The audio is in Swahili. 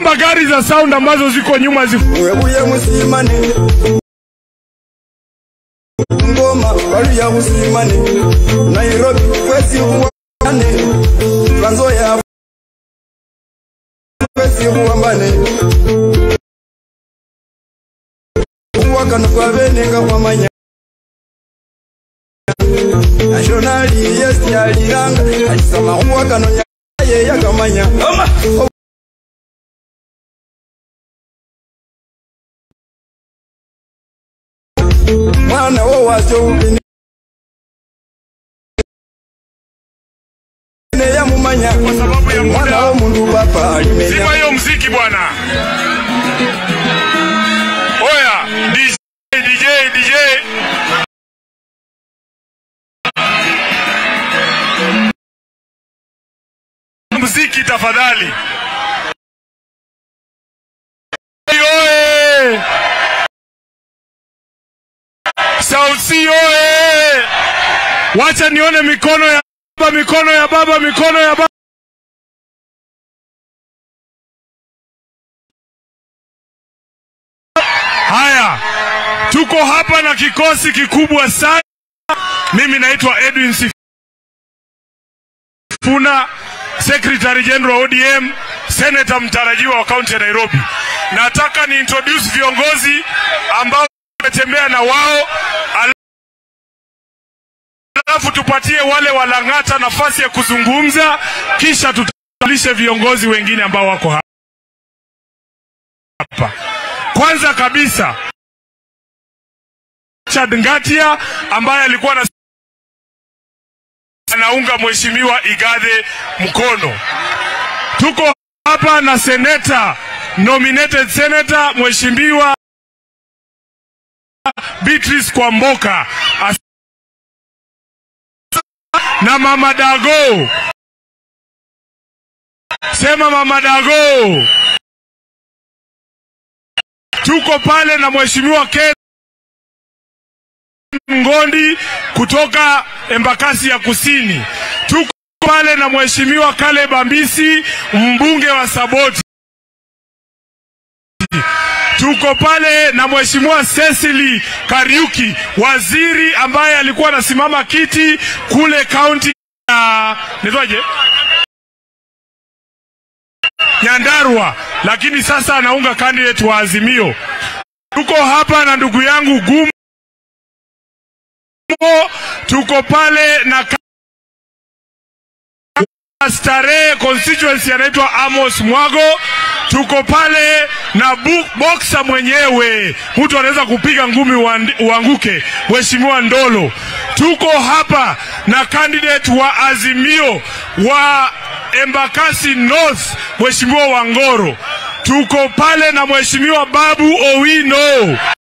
gari za sound ambazo ziko nyuma zi webuye musimane ngoma waluya musimane nairobi kwezi huwambane tranzoya kwezi huwambane uwakano kwabeneka kwamanya nationali yes yaliranga alisama uwakano yaye yakamanya mwana wo wacho ubini ne yamumanya Kwa sababu ya muda. mwana wo mundu papa alimenya Zima hiyo mziki bwana. Oya, DJ, DJ, DJ. Mziki tafadhali. Oye! Sauti oye! Wacha nione mikono ya baba, mikono ya baba, mikono ya baba. Haya, tuko hapa na kikosi kikubwa sana. Mimi naitwa Edwin Sifuna, Secretary General ODM, Senator mtarajiwa wa kaunti ya Nairobi. Nataka ni introduce viongozi ambao tumetembea na wao, alafu tupatie wale walang'ata nafasi ya kuzungumza, kisha tutambulishe viongozi wengine ambao wako hapa. Kwanza kabisa Richard Ngatia ambaye alikuwa na anaunga mheshimiwa Igathe mkono. Tuko hapa na seneta nominated senator mheshimiwa Beatrice Kwamboka As na mama Dago, sema mama Dago. Tuko pale na mheshimiwa Ken Ngondi kutoka Embakasi ya Kusini. Tuko pale na mheshimiwa Caleb Ambisi mbunge wa Saboti. Tuko pale na mheshimiwa Cecily Kariuki waziri ambaye alikuwa anasimama kiti kule kaunti ya nitwaje Nyandarua, lakini sasa anaunga candidate wa Azimio. Tuko hapa na ndugu yangu Gumo, tuko pale na ka- Starehe constituency anaitwa Amos Mwago. Tuko pale na bu- boxer mwenyewe, mtu anaweza kupiga ngumi uandi- uanguke, Mheshimiwa Ndolo. Tuko hapa na candidate wa Azimio wa Embakasi North, Mheshimiwa Wangoro. Tuko pale na Mheshimiwa Babu Owino.